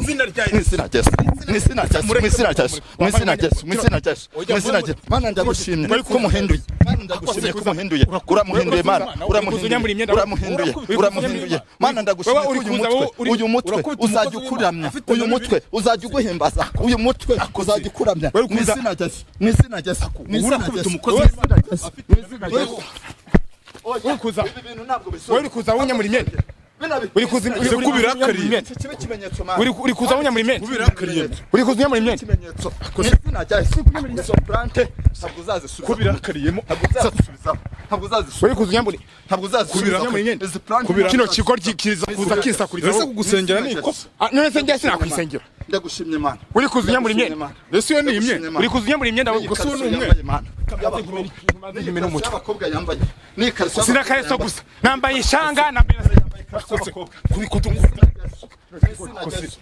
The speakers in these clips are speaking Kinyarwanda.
izina rya n'izina rya yesu n'izina rya yesu n'izina rya yesu n'izina rya yesu n'izina rya yesu n'izina rya yesu mana ndagushimye ko muhinduye mana ndagushimye ko muhinduye uramuhinduye mana uramuhinduye uramuhinduye uramuhinduye mana ndagushimye ko uyu mutwe uyu mutwe uzajya ukuramya uyu mutwe uzajya uguhimbaza uyu mutwe uzajya ukuramya n'izina rya yesu n'izina rya yesu n'izina rya yesu n'izina rya yesu n'izina rya yesu uri kuza ibi bintu ntabwo wowe bisobanura uri kuza wunyamura imyenda uri kuza uri- uri- uri- kubirakariye. imyenda kibe ikimenyetso mana uri uri kuza wunyamura imyenda Kubirakariye. uri kuza unyamura imyenda ikimenyetso izina rya yesu izo plante ntabwo uzazisubiza kubirakariyemo ntabwo uzazisubiza ntabwo uzazisubiza uri kuza unyamura ntabwo uzazisubiza Kubira- imyenda izi plante kino kigo ry- kiza kuza kisakuriza ese wowe. kugusengera ni ikosa Ah, none se njye sinakwisengera ndagushimye mana uri kuza unyamura imyenda ese iyo ni imyenda uri kuza unyamura imyenda wowe gusa gusa uwo ni umwe y'abakobwa yambaye ni ikariso sinakareso gusa nambaye ishanga nambaye kuri kutu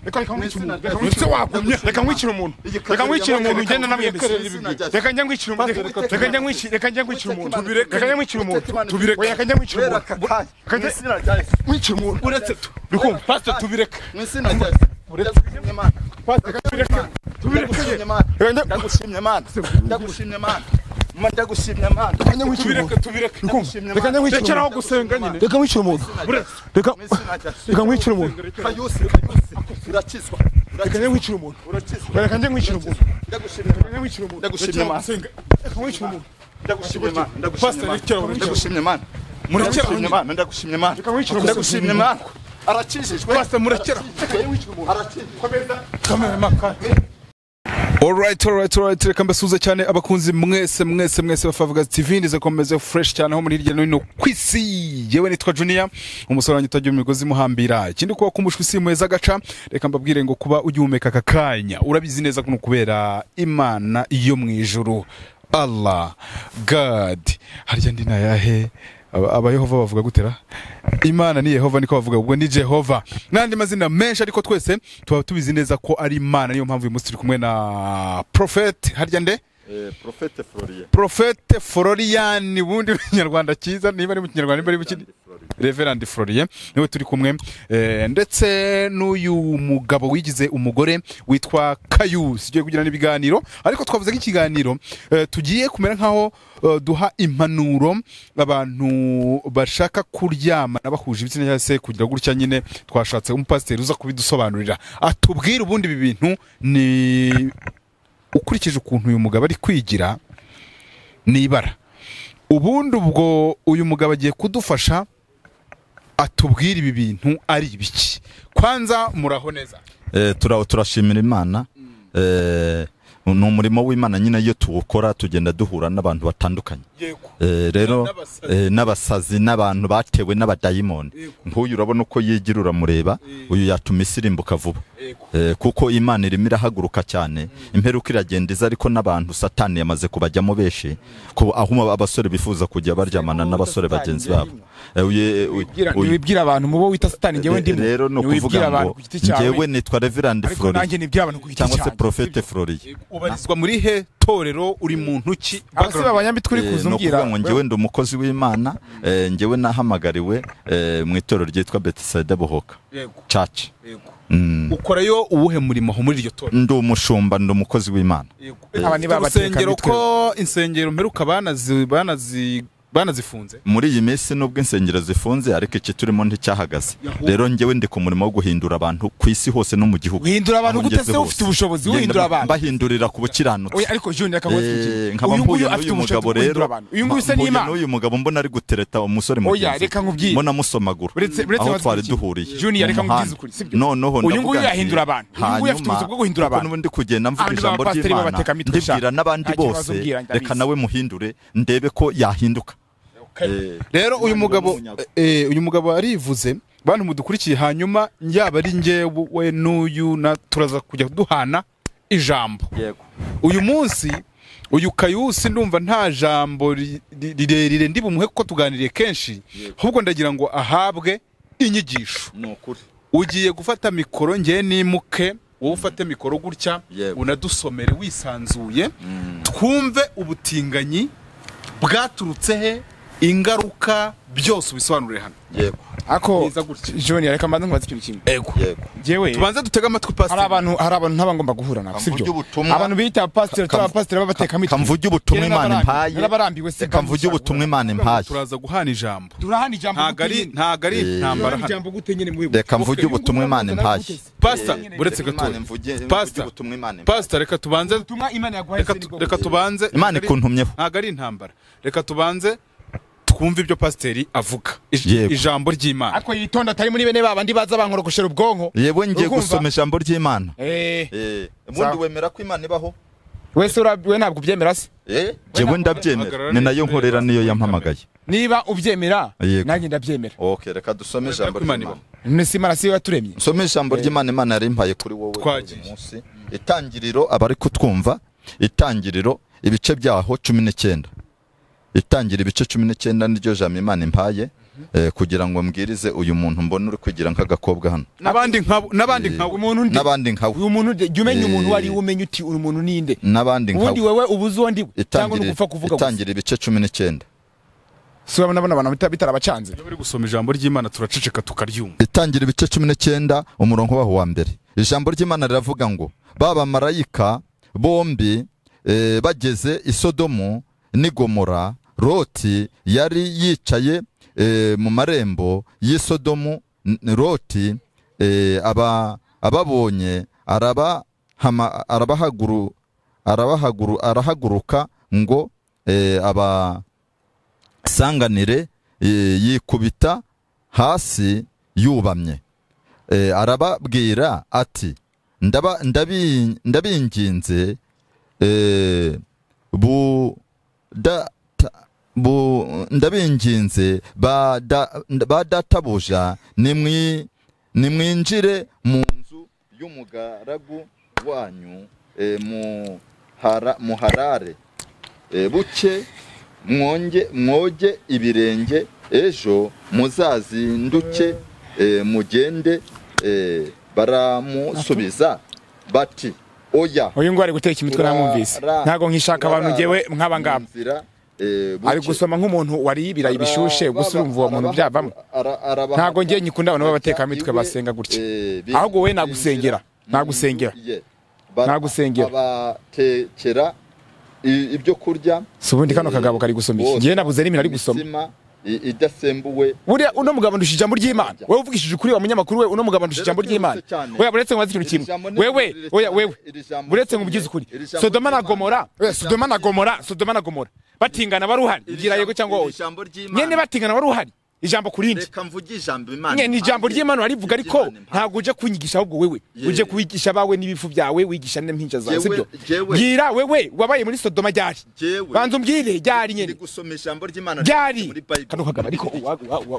reka reka nkwice umuntu reka Ese nkwice- wagumye. reka nkwice umuntu reka nkwice umuntu ugenda namwiyembeserera ibigwi reka njya nkwice umuntu reka- reka njya nkwice reka njya nkwice umuntu reka njya nkwice umuntu tubireke Oya, reka njya nkwice umuntu mu Reka njya- izina rya yesu nkwice umuntu uretse tu uri kumva pastor tubireke mu izina rya yesu ndagushimye mana ndagushimye mana Reka njya- ndagushimye mana ndagushimye mana Ma- ndagushimye mana njya nkwice umuntu tubireke uri kumva reka njya nkwice rekeraho umuntu gusenga nyine reka nkwice umuntu reka reka nkwice umuntu kayusi kayusi urakizwa reka njya nkwice umuntu urakizwa reka njya nkwice umuntu ndagushimye reka njya nkwice umuntu ndagushimye mana reka nkwice umuntu ndagushimye mana Pastor, rekera ndagushimye aho mana rekera. ndagushimye mana muracyashimye mana ndagushimye mana Reka nkwice umuntu. ndagushimye mana arakijijwe Pastor, murekera. arakijijwe Alright, alright, alright. Reka mbasuhuze cyane abakunzi mwese mwese mwese ba Favugaz TV ndize komeze fresh cyane aho muri hirya no hino ku isi. Yewe nitwa Junior, umusore wanjye utajya mu migozi imuhambira. Ikindi kuba kumushwi si muheza agaca, reka mbabwire ngo kuba ugihumeka aka kanya. Urabizi neza kuno kubera Imana yo mu ijuru. Allah, God. Harya ndi nayahe? Aba- aba Yehova bavuga gutera imana ni yehova niko bavuga ubwo ni jehova n'andi mazina menshi ariko twese tuba tubizi neza ko ari imana niyo mpamvu uyu munsi turi kumwe na profete harya nde porofete floriye profete florian ubundi mu kinyarwanda cyiza niba ari mu kinyarwanda niba ari mu kindi reverandi florian niwe turi kumwe eh, ndetse n'uyu mugabo wigize umugore witwa kayusi ugiye kugirana ibiganiro ariko twavuze nk'ikiganiro eh, tugiye kumera nk'aho eh, duha impanuro abantu bashaka kuryamana bahuje ibitsina cyangwa se kugira gutya nyine twashatse umupasiteri uza kubidusobanurira atubwire ubundi ibi bintu ni ukurikije ukuntu uyu mugabo ari kwigira ni ibara ubundi ubwo uyu mugabo agiye kudufasha atubwira ibi bintu ari ibiki kwanza muraho neza turashimira imana Eh, ni umurimo w'imana nyine iyo tuwukora tugenda duhura n'abantu batandukanye Eh, rero eh, n'abasazi n'abantu batewe n'abadayimoni nk'uyu urabona uko yigira uramureba uyu yatuma isi irimbuka vuba Eh, kuko imana irimo irahaguruka cyane imperuka iragenda iza ariko n'abantu satani yamaze kubajyamo benshi ku- aho abasore bifuza kujya baryamana n'abasore bagenzi babo Eh, uye- uye- uye- wibwira abantu mu bo wita satani njyewe Re- ndimo rero ni wibwira ukuvuga abantu ngo ku giti cyawe ngewe nitwa reverand ariko nanjye flori nibwira abantu ku giti cyangwa se cyanjye profete flori ubarizwa muri he torero uri muntu ki abasi babanyambitse uri kuza ni umbwira ukuvuga ngo ngewe ndi umukozi w'imana eh, ngewe nahamagariwe eh, mu itorero ryitwa betisayida buhoka Yego, church yego. Mm. ukorayo uwuhe murimo ho muri iryo torero ndi umushumba ndi umukozi w'imana Aba ni ba urusengero batekamitwe. ko insengero mperuka banazi- banazi- banazifunze muri iyi minsi nubwo insengero zifunze ariko iki turimo nticyahagaze rero ngewe ndi ku murimo wo guhindura abantu ku isi hose no mu gihugu Guhindura abantu Aho gute ngeze se hose. ufite ubushobozi Ngenda uhindura abantu? mbahindurira ku bukiranutsi Oya, ariko juni reka Eh, nkubwire nkaba uyu mpuye nguyu afite n'uyu ubushobozi mugabo bwo rero guhindura abantu uyu nguyu se mpuye n'imana n'uyu mugabo mbona ari gutereta umusore mugenzi Oya, we. reka nkubwire. mbona amusomagura Uretse- uretse aho bazi twari iki? duhuriye Junior, reka Mu muhanda. nkubwize ukuri, sibyo? noneho Uyu nguyu ndavuga nti, yahindura abantu. Uyu nguyu afite hanyuma, ubushobozi bwo guhindura kuko abantu. n'ubundi kugenda mvuga Abandi ijambo bapasiteri ry'imana b'abatekamitwe, ndibwira sha. n'abandi Nta kibazo bose ubwira, ndabizi. reka nawe muhindure ndebe ko yahinduka Eh, rero uyu Umwana mugabo w'umunyago. eh, uyu mugabo arivuze bantu mudukurikiye hanyuma yaba ari njye we n'uyu na turaza kujya duhana ijambo uyu munsi uyu kayusi ndumva nta jambo ri- ri- rirerire ndi bumuhe kuko tuganiriye kenshi ahubwo ndagira ngo ahabwe inyigisho ni ukuri ugiye gufata mikoro ngewe nimuke wowe ufate mikoro gutya Yego. unadusomere wisanzuye twumve ubutinganyi bwaturutse he ingaruka byose ubisobanurire hano yego ako Mwiza gutya. john reka mbanze nkubaze ikintu kimwe yego yego jyewe tubanze dutege amatwi hari pasiteri abantu hari abantu ntaba ngomba guhura nabo sibyo Kamvuge ubutumwa. abantu bita pasiteri cyangwa abapasiteri b'abatekamiti kamvuge ubutumwa Imana impaye narabarambiwe se kamvuge ubutumwa Imana impaye turaza guhana ijambo turahana ijambo ntago ari gute nyine? ntago ari Eh. intambara turahana hano ijambo gute nyine mwibuke reka mvuge ubutumwa Imana impaye pasita Eh, uretse reka Imana gatoya imvuge- mvuge pasita ubutumwa Imana impaye. pasita reka tubanze ubutumwa imana yaguhaye reka se ni tu- bwo reka tubanze Imana ntago ari- ikuntumyeho. ntago ari intambara reka tubanze twumve ibyo pasiteri avuga Ij- Yego. ijambo ry'imana ariko yitonda atari muri bene ba bandi baza bankorokoshera ubwonko yewe ngiye Urumva? gusoma ijambo ry'imana Eh, Eh, ubundi wemera ko imana ibaho wese ura- we ntabwo ubyemera se Eh, jyewe ndabyemera ni nayo nkorera niyo yampamagaye niba ubyemera Yego. nanjye ndabyemera ok reka dusome ijambo ko Imana ry'imana ibaho. none si imana siyo yaturemye nsome ijambo ry'imana imana yari impaye kuri wowe Twagiye. uyu munsi itangiriro abari kutwumva itangiriro ibice byaho cumi n'icyenda itangira ibice cumi n'icyenda niryo jambo imana impaye eh, kugira ngo mbwirize uyu muntu mbona uri kwigira nk'agakobwa hano n'abandi nkabo n'abandi nkabo umuntu undi n'abandi nkawe uyu muntu ude- jya umenya Eh. umuntu uwo ari we umenya uti uri umuntu ninde n'abandi ubundi nkawe wewe uba uzi uwo ndi we, cyangwa ni Itangiriro- ugupfa kuvuga gusa itangira ibice cumi n'icyenda si urabona abona abantu bita- bitarabacanze bari gusoma ijambo ry'imana turaceceka tukaryumva itangira ibice cumi n'icyenda umurongo waho wa mbere ijambo ry'imana riravuga ngo ba bamarayika bombi eh, bageze i sodomu n'i gomora roti yari yicaye eh, mu marembo y'i sodomu N- roti eh, aba- ababonye arabahama- arabahaguru- arabahaguru- arahaguruka ngo eh, aba sanganire e, yikubita hasi yubamye e, arababwira ati ndaba, ndabi, ndabinginze e, bu, da, ta, bu, ndabinginze ba, da, ba databuja nimwi, nimwinjire mu nzu y'umugaragu wanyu e, muhara, muharare e, buke mwonge mwoge ibirenge ejo muzazinduke e, mugende e, baramusubiza bati oya uyu nguyu ari guteka imitwe namwumvise Turara- ntabwo nkishaka abantu turara ngewe nk'aba ngaba mu nzira, e, buke. ari gusoma nk'umuntu wariye ibirayi bishushe Arababa- gusa urumva uwo muntu arabaha- byavamo ara- arabaha- ntabwo njye nkikunda abantu b'abatekamitwe Iwe, basenga gutya. e, Ahubwo wowe binjira nagusengera, mu nagusengera, nzu ye. Bara- nagusengera. abatekera i- ibyo kurya si ubundi kano kagabo kari gusoma iki njyewe nabuze n'ibintu ari gusoma Imitsima i- idasembuwe buriya uno mugabo ndusha ijambo ry'imana Ajya. wowe uvugishije ukuri wa munyamakuru we uno mugabo ndusha Rero ijambo ry'imana twihuse cyane. wewe uretse nkubaze ikintu Iri kimwe jambo ni wewe rirerire oya cyane. wewe Iri jambo uretse rikomeye. nkubigize ukuri Iri jambo sodoma na ry'Imana. gomora Iri oya, sodoma na jambo gomora sodoma na gomora batingana wari uhari ngira yego cyangwa iri oya jambo ry'Imana. nyene batingana wari uhari ijambo ku rindi reka mvuge ijambo imana nyene ijambo impaye. ry'imana warivuga ariko Ijambo Imana impaye. ntabwo uje kunyigisha ahubwo wewe Ye. uje kubigisha abawe n'ibifu byawe wigisha n'impinja zawe Jewe- sibyo jewe. bwira wewe wabaye muri sodoma ryari Jewe. banza umbwire ryari Ndi nyene gusoma ijambo ry'imana ryari muri Bible. kano kagabo ariko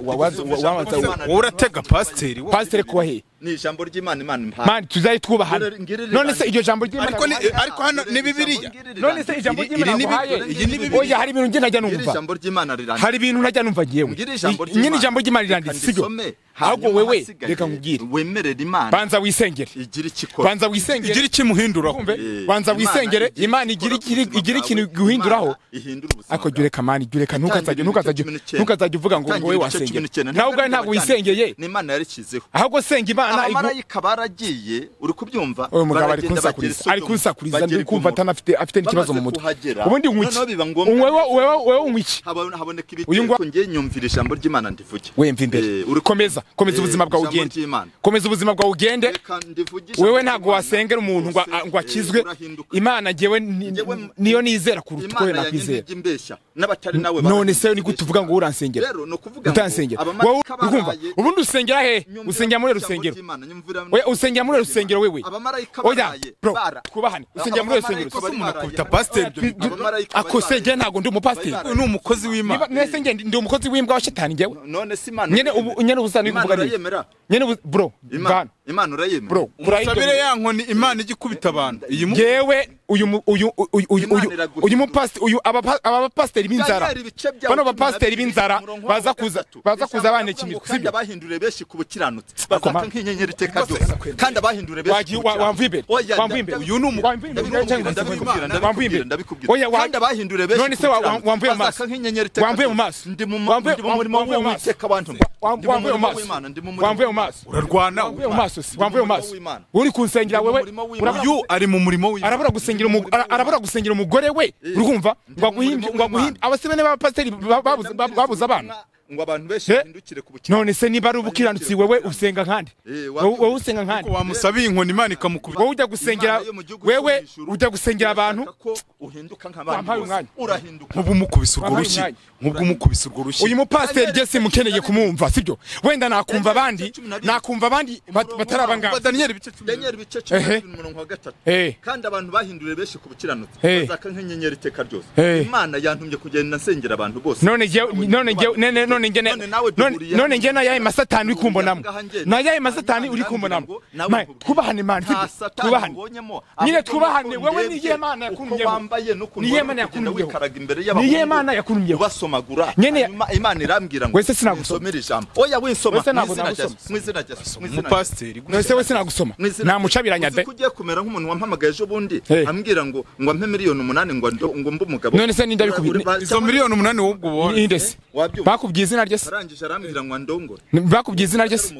wabanza wowe uratega pasiteri wowe. pasiteri kuba hehe ni ijambo ry'imana imana impaye. mani tuzaye twubahana Ngirira- none se iryo jambo ry'imana ariko ni ariko hano ni bibiliya none se ijambo iri- ry'imana iri ni wahaye Bibiliya, iyi ni Bibiliya. oya hari ibintu njye najya Ngirira numva ijambo ry'imana rirambye. hari ibintu najya numva ngewe Ngirira ijambo I- nyine ry'Imana. ijambo ry'imana Reka riranditse sibyo ndisome, ahubwo hanyuma wewe ahasigaye reka nkubwire wemerere imana banza wisengere igira icyo ikora. banza igira wisengere ikimuhinduraho kumve Eh, banza Imana wisengere igira imana icyo igira ikora igira- ku buzima igira ikintu bwawe. guhinduraho Imana ihindura ubuzima ariko jya bwawe. ureka mani jya ureka ntukazajya ntukazajya ntukazajya uvuga ngo ngo wowe Itangiriro cumi wasengera n'icyenda. nawe ubwawe ntabwo wisengeye Ni Imana yarikizeho. ahubwo senga imana igu- abamarayika baragiye uri kubyumva uyu mugabo ari baragenda bagera kunsakuriza i ari Sodomu, kunsakuriza bagera ndi i kumva Gomora. atanafite afite n'ikibazo mu Bamaze mutwe kuhagera, ubundi nywiki noneho biba ngombwa- wewe wewe wewe nywiki Haba- haboneka Uyu ngwa- ibitego ngiye nyumvira ijambo ry'imana ndivuge wemva imbere Eh, uri- komeza komeza Eh, ubuzima bwawe ijambo ugende ry'Imana. komeza ubuzima bwawe ugende Reka ndivuge ijambo wewe ntabwo ry'Imana, wasengera umuntu ngo a- rwose, ngo eh, akizwe urahinduka. imana ngewe ni- Njyewe- niyo nizera kuruta uko we Imana yanjye nakwizera ntijya imbeshya n'abatari nawe none barabyimbeshya. se ni gute uvuga ngo uransengera Rero ni ukuvuga ngo utansengera abamarayika wowe urumva baraye, ubundi usengera hehe nyumvira usengera muri ijambo rusengero ry'Imana, nyumvira- oya usengera muri rusengero wewe Abamarayika oya baraye, bro bara- twubahane usengera muri rusengero Abamarayika bari baraye, akubita pasiteri ibyo baraye, abamarayika bari akosengera ntabwo ndi umupasiteri baraye. uyu ni umukozi w'imana niba mwese nge ndi umukozi w'imbwa wa shetani ngewe none se imana nyene ubu nyene ubusana Imana ikuvuga urayemera? nyene ubu- bro Imana. bana imana urayemera bro umusabire ya nkoni imana ijya ikubita abantu iyi mu yewe uyu mu- uyu uyu uyu Imana uyu iraguha. uyu mupasiteri uyu aba aba pasiteri b'inzara Daniel, ibice byawe bano cumi na bapasiteri bibiri, b'inzara umurongo wa baza kuza gatatu. baza Ijambo kuza riravuga ngo banekimika kandi sibyo abahinduriye benshi ku bukiranutsi ma- bazaka nk'inyenyeri iteka ryose kandi abahinduriye benshi wagiye ku wa- bukiranutsi. wamvuye imbere Oya, wamvuye imbere ndabikubwira, uyu ni umu- wamvuye imbere ndabikubwira, cyangwa se ndabikubwira, wamvuye ndabikubwira, imbere. ndabikubwira. Oya, wa- Kandi abahinduriye benshi none ku se wa- bukiranutsi, wamvuye mu maso bazaka nk'inyenyeri iteka wamvuye mu ryose. maso Ndi mu Wamvuye- ndi mu murimo wamvuye mu maso w'Uwiteka wantumye. Wa- Ndi mu wamvuye mu murimo maso w'Imana, ndi mu murimo wamvuye mu maso urarwana wamvuye mu maso si Ndi mu wamvuye mu murimo maso w'Imana. uri kunsengera Ndi mu wewe murimo w'Imana. urabura- uyu ari mu murimo w'imana arabura gusengira umu- ara- arabura gusengira umugore we urumva mu ngwaguhimbye murimo w'Imana. ngwaguhimbye abasebene b'abapasiteri ba- babuze- ba- babuze abana ngo abantu benshi Eh? bahindukire ku bukiranutsi. none se niba ari ubukiranutsi wewe usenga nkande Eh, wa- wowe wowe usenga nkande wamusabiye inkoni imana ikamukubita wowe ujya gusengera Imana yo mu gihugu cyo wewe mu ijuru, ujya gusengera abantu irashaka ko uhinduka nk'abandi Wampaye bose. umwanya. urahinduka nk'ubumukubise urwo Wampaye rushyi umwanya. nk'ubwumukubise urwo rushyi uyu mupasiteri jesi mukeneye kumwumva sibyo wenda nakumva abandi cumi na rimwe. nakumva abandi bat- batari abangaba daniyeli bice cumi na bibiri. Daniel bice cumi na Ehe. bibiri umurongo wa gatatu Eh. kandi abantu bahinduriye benshi ku bukiranutsi Eh. bazaka nk'inyenyeri iteka ryose Eh. imana yantumye kugenda nsengera abantu bose none njye none njye none none njye None nawe none duhuriye- none njye nayaye masatani uri kumbonamo Ngaha njye- nayaye masatani uri Imana irambwira kumbonamo ngo nawe Mae, nkubwire. twubahane mani nta sibyo satani twubahane ubonyemo nyine ahubwo twubahane nuko wowe ndebye niye mana uko yakundiyeho wambaye n'ukuntu Niye wari Imana kugenda yakundiyeho. wikaraga imbere Niye y'abahungu Imana yakundiyeho. ubasomagura Nyene- hanyuma imana irambwira ngo Wese sinagusoma. "Nsomere ijambo oya winsoma Wese ntabwo mu izina rya nagusoma. Yesu, mu izina rya Yesu, mu izina rya Yesu. umupasiteri nose we sinagusoma Mu izina- namucabiranya uzi de ko ugiye kumera nk'umuntu wampamagaye ejo bundi Hey. ambwira ngo ngo ampe miliyoni umunani ngo ndo- ngo mbe umugabo None se ninde abikubwiye? Ura- ura- izo miliyoni umunani w'ubwo ubonye inde se Wabyumva. bakubwiye izina rye se arangije arambwira ngo andongore bakubwiye izina rye se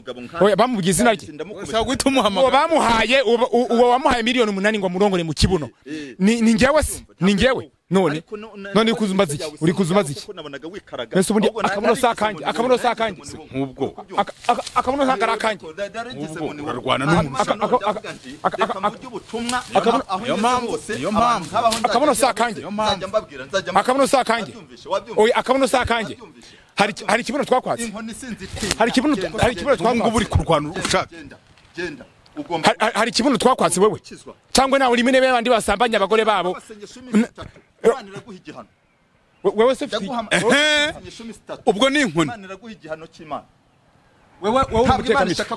oya bamubwiye izina rye ushaka guhita uwo umuhamagara bamuhaye uwo- uwo uwo wamuhaye miliyoni umunani ngo amurongore mu kibuno ni ni njyewe se ni njyewe none none uri kuzumbaza iki uri kuzumbaza iki Mbese ubundi akabuno si akanjye, akabuno si akanjye. nk'ubwo Aka- aka- akabuno ntabwo ari akanjye urarwana n'umuntu akabuno- Niyo mpamvu- niyo mpamvu. Akabuno si akanjye. Akabuno si akanjye. oya akabuno si akanjye hari hari ikibuno twakwatse hari ikibuno hari ikibuno ubu ngubu twakwatse uri kurwana ushaka Hari- hari- hari ikibuno twakwatse wewe cyangwa nawe urimo intebe y'abandi basambanya abagore babo We- wewe se ufite Ehe, ubwo ni inkoni wewe wowe ntabwo imana umutekamico ishaka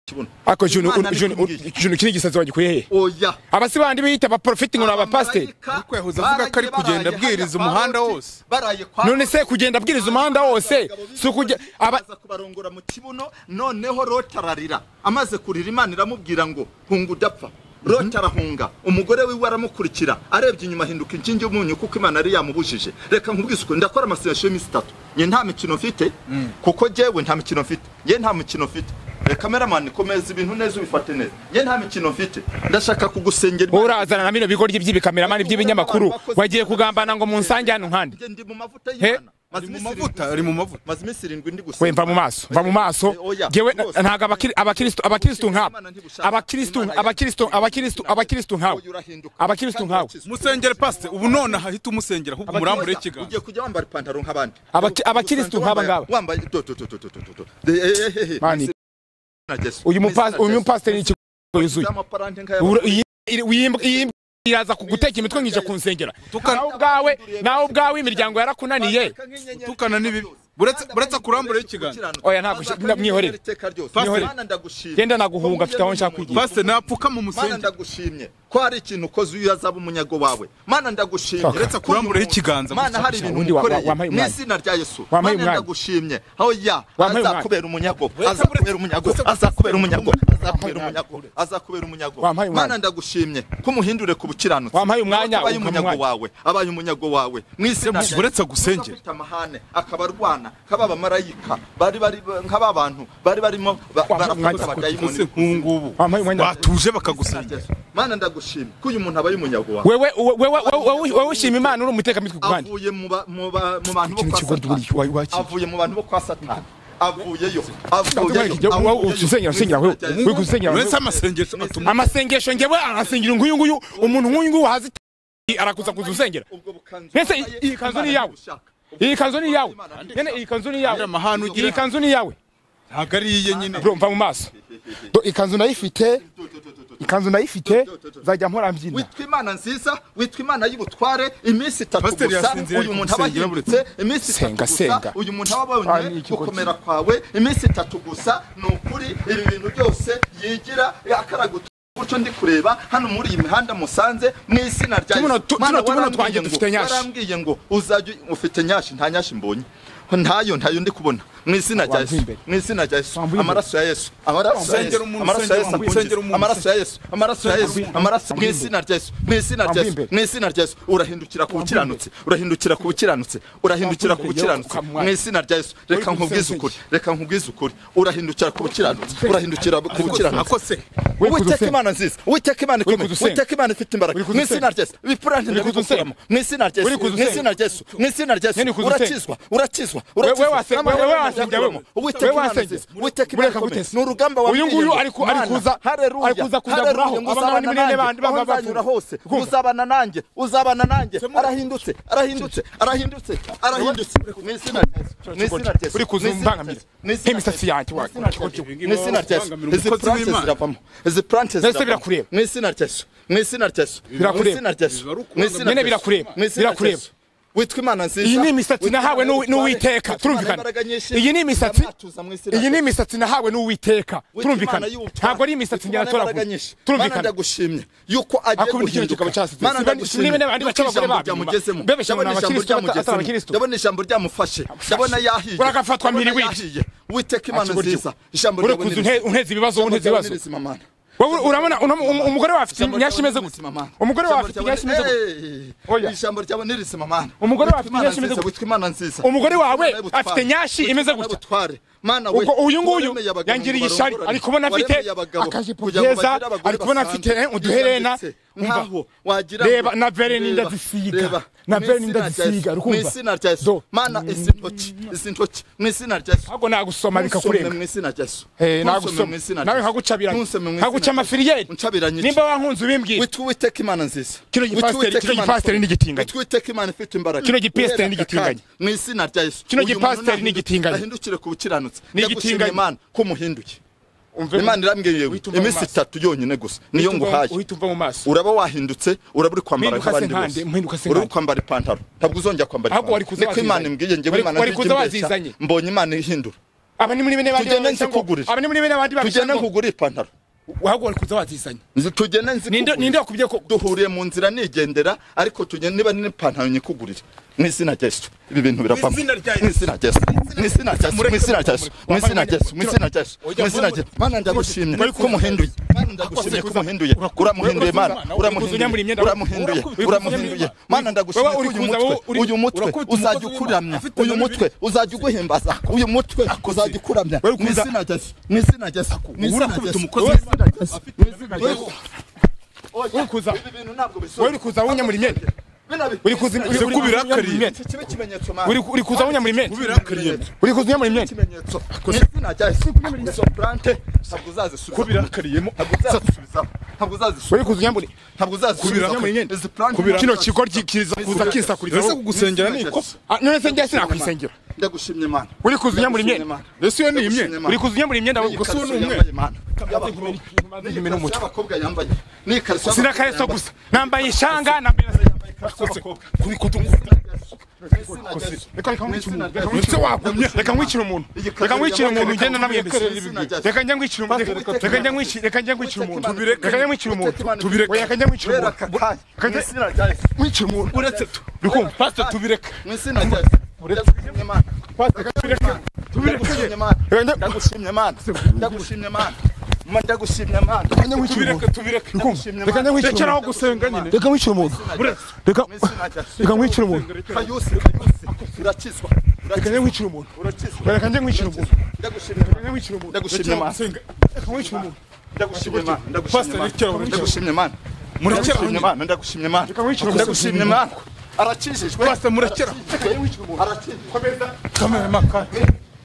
kibuno ako junu Imana junu ariko imbwira. junu kiri gisazi wagikuye he oya abasi bandi biyita abaprofeti ngo ni abapasiteri kwehuza avuga ko ari kugenda abwiriza umuhanda wose. none se kugenda abwiriza umuhanda wose si ukujya aba aza kubarongora mu kibuno noneho lota ararira amaze kurira imana iramubwira ngo hunga udapfa lota arahunga umugore wiwe aramukurikira arebye inyuma ahinduka inkingi y'umunyu kuko imana yari yamubujije reka nkubwise ukuntu ndakora amasengesho y'iminsi itatu nge nta mikino mfite kuko jyewe nta mikino mfite nge nta mikino mfite kameramani komeza ibintu neza ubifate neza nge nta mikino mfite ndashaka kugusengera wowe urazana na bino bigoryi by'ibikameramani by'ibinyamakuru wagiye kugambana ngo munsange hano nkande Njye ndi mu mavuta He? y'Imana. Maze Ari mu iminsi irindwi mavuta, ari mu gusenga. mavuta. Maze iminsi irindwi ndi gusenga. we mva mu maso mva mu maso Eh, oya, ngewe rwose. ntabwo abakiri- abakristo abakristo nkabo Imana ntibushaka. abakristo Imana abakristo yacu. abakristo abakristo nkawe Oya, urahinduka. abakristo Kandi nkawe urakizwa. musengere pasite ubu none ahita umusengera ahubwo Oya, umurambure ikiganza ugiye kujya wambara ipantaro nk'abandi Abaki- abakristo Usanga nk'aba wambaye- ngaba. wambaye do do do do do do do Eh, eh, eh, eh, eh. Mani. Mu izina rya Yesu. uyu Mu izina mupasiteri rya uyu Yesu. mupasiteri ni ikigo yuzuye Amaparante nk'aya- Ura- iyi- iri- wiyimbwa- iyi- iraza kugutekera imitwe nkije kunsengera nawe ubwawe nawe ubwawe imiryango yarakunaniye Bazaka nk'inyenyeri Utukana iteka n'ibibi. ryose. Uretse- Kandi uretse akurambura abandi ikiganza. bakiranuka. Oya, ntabwo ushi- Bazaka mwihorere. nk'inyenyeri iteka ryose. Pasiteri. Mana, ndagushimye. Genda naguhunga, Ko afite aho wungiriye nshaka n'umuntu. kugira. pasite napfukama mana umusengere ndagushimye ko hari ikintu ukoze iyo azaba umunyago wawe mana ndagushimye Kaka. uretse ko uyu Urambureho muntu- ikiganza mana gusa. hari ibintu Ubundi wa- wa- umukoreye wampaye mu umwanya. izina rya yesu Wampaye mana umwanya. ndagushimye oya Wampaye azakubera umunyago Uretse- azakubera umunyago uretse- azakubera umunyago azakubera umwanya. umunyago azakubera umunyago Wampaye umwanya. mana ndagushimye ko umuhindure ku bukiranutsi Wampaye umwanya, abaye ukampa umunyago umwanya. wawe abaye umunyago wawe mu izina rya Yesu. uretse Uza agusengere. gufite amahane akaba arwana nk'aba bamarayika bari bari nk'aba bantu bari barimo ba- Wampaye barafuza umwanya. ese abadayimoni nk'ubungubu Wampaye umwanya. batuje bakagusenga mana ndagushimye ko uyu muntu abaye umunyago wawe wewe wewe- wewe wewe- wewe ushima imana uri umutekamico ku bandi avuye mu ba- mu ba- mu bantu bo Ikintu kwa kigoryi satani buri- wa- wa- avuye mu bantu bo kwa satani avuyeyo Jya- wowe usengera, usengera, wowe. Uri gusengera. uretse amasengesho atuma amasengesho ngewe arasengera nguyu nguyu umuntu nk'uyu nguyu wahazi arakuza kuza usengera Mbese iyi- iyi kanzu ni iyawe? iyi kanzu ni iyawe nyene iyi kanzu ni iyawe Uriya mahane ugira. iyi kanzu ni iyawe ntabwo ari iye nyine bro mva mu maso Do, iyi kanzu nayifite ikanzu nayifite nzajya mpora mbyina witwa imana nziza witwa imana y'ubutware iminsi itatu Pasiteri gusa yasinziriye uyu muntu ari aba gusengera ahindutse iminsi Senga, itatu senga. gusa uyu muntu aba Ah, ni abonye iki kotsi. gukomera kwawe iminsi itatu gusa ni ukuri ibi bintu byose yigira akaraguta gutyo ndi kureba hano muri iyi mihanda musanze mu izina rya Tubuno Yesu. tu- tuno- Mana, tubuno warambwiye twanjye ngo- dufite nyashi. warambwiye ngo uzajya uy- ufite nyashi nta nyashi mbonye ntayo ntayo ndi kubona mu izina rya Wamvuye yesu imbere. mu izina rya yesu Wamvuye imbere. amaraso ya yesu amaraso ya Sengera yesu umuntu, amaraso ya sengera yesu umuntu, akungize. sengera umuntu. amaraso ya yesu amaraso ya yesu amaraso mu izina rya yesu mu izina rya yesu Wamvuye mu izina rya yesu urahindukira ku bukiranutsi urahindukira ku bukiranutsi urahindukira ku Wamvuye imbere, bukiranutsi yewe, ukamwanya. mu izina rya yesu reka Uri nkubwize kumusenya ukuri reka nkubwize ukuri urahindukira ku bukiranutsi urahindukira ku bukiranutsi akose Uri uwiteka kudusenga. imana nziza uwiteka imana Uri ikomeye kudusenga. uwiteka imana ifite imbaraga Uri mu kudusenga. izina rya yesu ibipura Uri kudusenga. ntibikukuramo mu izina rya Uri yesu mu kudusenga. izina rya yesu mu izina rya Nyine yesu kudusenga. urakizwa urakizwa Wewe wasenga, Amahoro wewe y'Imana wasenga, yakuramo. wewe. uwiteka Wewe imana wasenga. nziza uwiteka imana Mureka ikomeye gutesa. ni urugamba Uyu wabwiye nguyu ngo, ari ku- ari Mana, kuza- haleluya, ari kuza kujya haleluya, guraho ngo abangana uzabana n'iminene nanjye, bandi bava- aho nzanyura bapfuye. hose Kumva. uzabana nanjye uzabana nanjye arahindutse arahindutse arahindutse arahindutse mu izina rya yesu mu izina rya yesu Uri kuza mu izina rya umbangamira. yesu, mu izina Nk'imisatsi rya yanjye, yesu, mu wa- izina rya yesu. Mu izina rya Yesu. Kubangamira Izi umukozi plante w'Imana. ziravamo. Izi plante Mbese ziravamo. birakureba? Mu izina rya Yesu. Mu izina rya Yesu. Birakureba? Mu izina rya Yesu. Biba ari Mu izina ukubangamiza. Nyine rya birakureba. Yesu. Mu izina rya Birakureba. Yesu. Witwa Imana nziza. iyi ni imisatsi Witwa nahawe Imana n'uwi- n'uwiteka yitware. Witwa Imana turumvikana imbaraga nyinshi. iyi ni imisatsi Izamwatuza mu izina iyi rya ni Yesu. imisatsi nahawe n'uwiteka Witwa Imana turumvikana y'ubutware. ntabwo ari imisatsi Witwa njya Imana imbaraga natoragura nyinshi. Mana turumvikana ndagushimye yuko agiye Hakunda ikintu kikaba cyasitse. Mana Sibane- ndagushimye. sibane n'abandi Yuko baca abagore ijambo babo inyuma. ryamugezemo. Bebeshye Ndabona abantu ijambo abakristo bata- ryamugezemo. atari abakristo. Ndabona ijambo ryamufashe. Ndabona yahiye. Uragafatwa Ndabona miriwiri. yahiye. Witeka Imana Akiburyo. nziza. Ijambo uri ryawe kuza ni unhe- rizima. unheza ibibazo Ijambo unheza ryawe ni ibibazo rizima, Mana. wowe urabona unam- um- umugore we afite imyashi imeze gute umugore we afite imyashi imeze gute Oya. gute ijambo ryawe nirizima mana Umugore wawe afite Witwa Imana imyashi imeze nziza, gute? witwa imana nziza Umugore wawe Witwa Imana afite nyashi Witwa imeze Imana gutya. butware. mana we ubwo uyu nguyu waremeye abagabo yangiriye ngo ishari barongorane. ari kubona afite Waremeye abagabo akajipo kugira ngo keza bagire abagore ari kubona afite basanzwe. eh, uduherena Yanditse Umva. nkaho wagira ngo- reba na vere n'inda Reba, zisiga reba. na Mu vere izina n'inda rya zisiga Yesu. uri mu kumva? izina rya Do. yesu mana izi ntoki izi ntoki mu izina rya yesu ahubwo nagusoma bikakurenga mu izina rya yesu Eh, Ntusome mu nagusoma izina rya nawe Yesu. nkagucabira Ntusome mu izina nkaguca rya Yesu. amafiriyeri Uncabiranya iki? nimba wankunze ubimbwira witwa uwiteka imana nziza Kino gipasiteri- Witwa Uwiteka kino Imana gipasiteri ikomeye. ni igitinganyi. Witwa Uwiteka imana ifite imbaraga Kino gipasiteri Urera ni aka igitinganyi. kanya. mu izina rya yesu Kino Uyu gipasiteri muntu ni igitinganyi. ahindukire ku bukiranutsi Ni Ndagushimye igitinganyi. imana ko muhinduye Umve- imana irambwiye yewe Uhita uva mu iminsi maso. itatu yonyine gusa niyo Uhita uva- nguhaye uhita uva mu maso uraba wahindutse uraba uri kwambara Mpinduka nk'abandi se nkande, bose mpinduka se uraba nkande. uri kwambara ipantaro ntabwo uzongera kwambara Ahubwo wari kuza niko imana wazizanye. imbwiye ngewe Wari- imana wari nzijya kuza imbeshya, wazizanye. mbonye imana ihindura aba ni muri bene bandi Tugende babeshya ngo- nzikugurire. aba ni muri bene bandi babeshya tugende ngo- nkugure ipantaro ahubwo wari kuza watizanye Nzi- tugende ninde nzikugurire ninde wakubye ko duhuriye mu nzira nigendera ariko tugenda niba n'ipantaro nyikugurire mu izina rya yesu ibi bintu biravamo Mu izina rya Yesu. mu izina rya yesu mu izina rya yesu mu izina rya yesu mu izina rya yesu mu izina rya yesu mu izina rya yesu mana ndagushimye ko muhinduye mana ndagushimye ko muhinduye uramuhinduye mana uramuhinduye uramuhinduye uramuhinduye mana ndagushimye ko uyu mutwe uyu mutwe uzajya ukuramya uyu mutwe uzajya uguhimbaza uyu mutwe uzajya ukuramya mu izina rya yesu mu izina rya yesu mu izina rya yesu mu izina rya yesu mu izina rya yesu uri kuza ibi bintu ntabwo bisohoka wowe uri kuza wunyamura imyenda uri kuza uri- uri- Ese kuba uri- irakariye. imyenda. kibe ikimenyetso Uri- uri kuza wunyamura imyenda uri kuza unyamura imyenda ikimenyetso izina rya yesu izo plante ntabwo uzazisubiza kubirakariyemo ntabwo uzazisubizaho ntabwo uzazisubiza uri kuza unyamura ntabwo uzazisubiza Kubira- izi plante kino kigo ri- kiza kuza kisakuriza ese kugusengera ni ikosa none se njye sinakwisengera ndagushimye imana uri kuza unyamura imyenda ese iyo ni imwe uri kuza unyamura imyenda N'iyi Gusa gusa uwo ni kariso umwe. yambaye Imana. N'iyi N'iyi kariso n'umutwe. y'abakobwa yambaye ni kariso sina y'abakobwa kareso yambaye. gusa nambaye ishanga nambaye na- reka reka nkwice umuntu reka nkwice wagumye reka nkwice umuntu reka nkwice umuntu ngenda namwemerera ibi bintu. reka njya nkwice umuntu reka njya nkwice reka njya nkwice umuntu Tubireke. reka njya nkwice umuntu Tubireke. Oya, reka njya nkwice Rero umuntu aka kanya, mu Reka- izina rya Yesu. nkwice umuntu uretse tu Urikumva? pasite tubireka mu izina rya Yesu. Ndagushimye Imana. Ndagushimye Imana. Ndagushimye Imana. Ndagushimye Imana. Ma- Ndagushimye Imana. reka njya nkwice tubireka umuntu tubireka Urikumva? reka njya nkwice rekeraho umuntu gusenga nyine reka nkwice umuntu reka Mu izina rya Yesu. reka nkwice umuntu Kayusi, Kayusi, urakizwa. reka njya Urakizwa. nkwice umuntu Urakizwa. reka njya nkwice umuntu Ndagushimye Imana. reka njya nkwice umuntu Ndagushimye Imana. reka nkwice umuntu Ndagushimye Imana. Pastor, Ndagushimye rekeraho, Imana. rekeraho. Ndagushimye Imana. murekeraho Ndagushimye nyine Imana. Ndagushimye Imana. Reka nkwice umuntu. Ndagushimye Imana. Arakijijwe. pasite murekeraho Arakijijwe. Arakijijwe. kamera makara